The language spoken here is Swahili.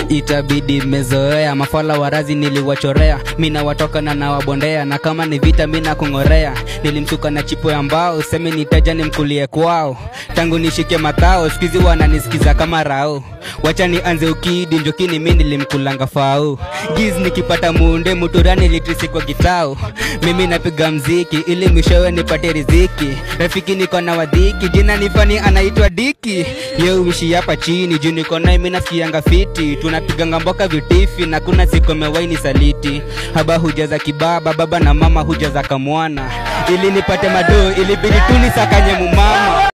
itabidi mmezoea mafala warazi niliwachorea mina watoka na nawabondea na kama ni vita mina kung'orea nilimsuka na chipo ya mbao seme nitaja nimkulie kwao tangu nishike makao skuizi wananisikiza kama rao wacha nianze ukidi njokini mi nilimkulanga fao giz nikipata munde muturani litrisi kwa kitao mimi napiga mziki ili mwishowe nipate riziki rafiki niko na wadhiki jina nifani anaitwa diki ye uishi hapa chini juu niko naye mi nasikianga fiti tunapiganga mboka vitifi na kuna siku mewaini saliti haba huja za kibaba baba na mama huja za kamwana ili nipate madoo ilibidi tu nisakanye mumama